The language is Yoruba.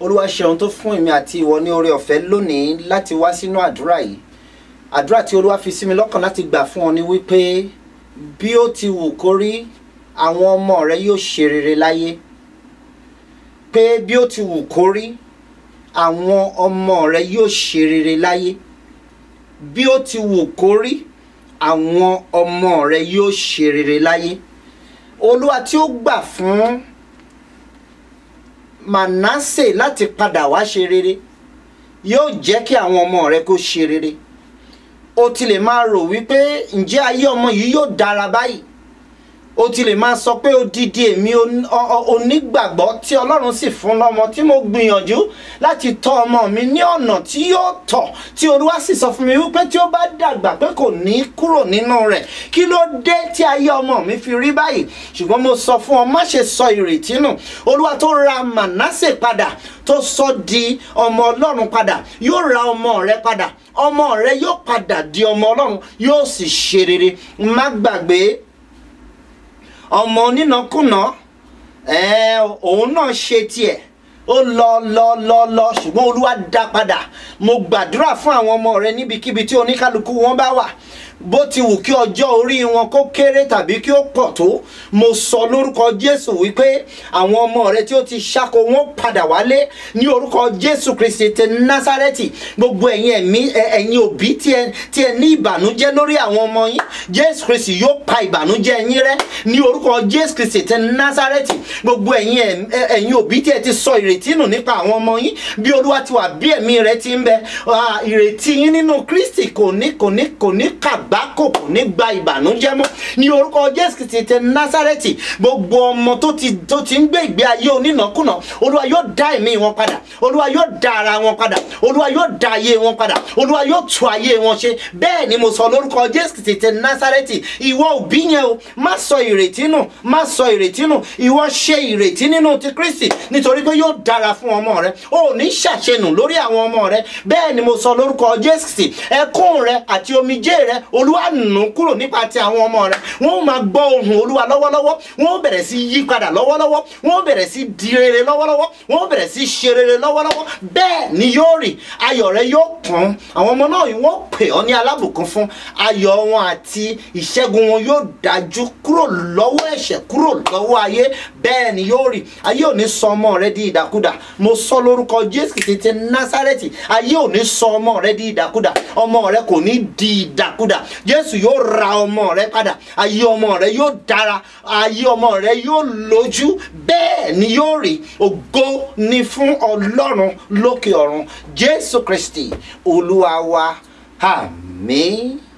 olúwa ṣeun tó fún èmi àti ìwọ ní oore ọ̀fẹ́ lónìí láti wá sínú àdúrà yìí àdúrà tí olúwa fi sí mi lọ́kàn láti gbà fún ọ ni wípé bí ó ti wù kó rí àwọn ọmọ rẹ yóò ṣe rere láyé pé bí ó ti wù kó rí àwọn ọmọ rẹ yóò ṣe rere láyé bí ó ti wù kó rí àwọn ọmọ rẹ yóò ṣe rere láyé olúwa tí ó gbà fún manasse láti padà wá ṣe rere yóò jẹ́ kí àwọn ọmọ rẹ kó ṣe rere o ti lè máa rò wípé ǹjẹ́ ayé ọmọ yìí yóò dára báyìí o ti lè máa sọ pé odidi èmi on- o- o- onígbàgbọ́ tí ọlọ́run sì fún lọ́mọ tí mo gbìyànjú láti tọ́ ọmọ mi ní ọ̀nà tí yóò tọ̀ tí olúwa sì sọ fún mi wípé tí ó bá dàgbà pé kò ní kúrò nínú rẹ̀ kí ló dé tí ayé ọmọ mi fi rí báyìí ṣùgbọ́n mo sọ fún ọ má ṣe sọ ìrètí nù olúwa tó ra mànásè padà tó sọ di ọmọ ọlọ́run padà yóò ra ọmọ rẹ padà ọmọ rẹ yóò padà di ọmọ ọlọ́run yóò sì ṣe rere má gbàgbé ọmọ onínàkúnà ẹ òun náà ṣe tiẹ̀ ó lọ lọ lọ lọ ṣùgbọ́n olúwa dá padà mo gbàdúrà fún àwọn ọmọ rẹ níbikíbi tí oníkálukú wọn bá wà bó ti wù kí ọjọ́ orí wọn kó kéré tàbí kí ó pọ̀ tó mo sọ lórúkọ jésù wípé àwọn ọmọ rẹ tí ó ti ṣáko wọn padà wálé ní orúkọ jésù kristi ti násárẹ́tì gbogbo ẹ̀yin ẹ̀mí ẹ- ẹ̀yin òbí tí ẹ tí ẹ ní ìbànújẹ́ lórí àwọn ọmọ yín jésù kristi yóò pa ìbànújẹ́ yín rẹ́ ní orúkọ jésù kristi ti násárẹ́tì gbogbo ẹ̀yin ẹ̀m- ẹ- ẹ̀yin òbí tí ẹ ti sọ ìrètí nù nípa àwọn ọmọ yín bí olúwa ti wà bí ẹ̀mí rẹ ti ń bẹ ah, ìrètí yín nínú kristi kò ní kò ní kò ní kàgbákò kò ní gba ìbànújẹ́ mọ́ ní orúkọ jésù kristi ti násárẹ́tì gbogbo ọmọ tó ti tó ti ń gbé ìgbé ayé onínàkúnà olúwa yóò dá ẹ̀mí wọn padà olúwa yóò dá ara wọn padà olúwa yóò dá ayé wọn padà olúwa yóò tú ayé wọn ṣe bẹ́ẹ̀ ni mo sọ lórúkọ jésù kristi ti násárẹ́tì ìwọ òbí yẹn o má sọ ìrètí nù má sọ ìrètí nù ìwọ ṣe ìrètí nínú ti kristi nítorí pé yóò dára fún ọmọ rẹ o ò ní ṣàṣenù lórí àwọn ọmọ rẹ bẹ́ẹ̀ ni mo sọ lórúkọ jésù kristi ẹkún rẹ àti omijé rẹ olúwa nù kúrò nípa ti àwọn ọmọ rẹ wọn ò máa gbọ́ ohùn olúwa lọ́wọ́lọ́wọ́ wọn ò bẹ̀rẹ̀ sí yí padà lọ́wọ́lọ́wọ́ wọn ò bẹ̀rẹ̀ sí di rere lọ́wọ́lọ́wọ́ wọn ò bẹ̀rẹ̀ sí ṣe rere lọ́wọ́lọ́wọ́ bẹ́ẹ̀ ni yóò rí ayọ̀ rẹ yóò kàn àwọn ọmọ náà wọ́n pè ọ́ ní alábùkún fún ayọ̀ wọn àti ìṣẹ́gun wọn yóò dájú kúrò lọ́wọ́ ẹ̀ṣẹ̀ kúrò lọ́wọ́ ayé bẹ́ẹ̀ ni yóò rí ayé ò ní sọ ọmọ rẹ di ìdàkudà mo sọ lórúkọ jésù kìí ti násárẹ́tì ayé ò ní sọ ọmọ rẹ di ìdàkudà ọmọ rẹ kò ní di ìdàkudà jésù yóò ra ọmọ rẹ padà ayé ọmọ rẹ yóò dára ayé ọmọ rẹ yóò lójú bẹ́ẹ̀ ni yóò rí ògo ni fún ọlọ́run lókè ọ̀run jésù kristi olúwa wa àmín.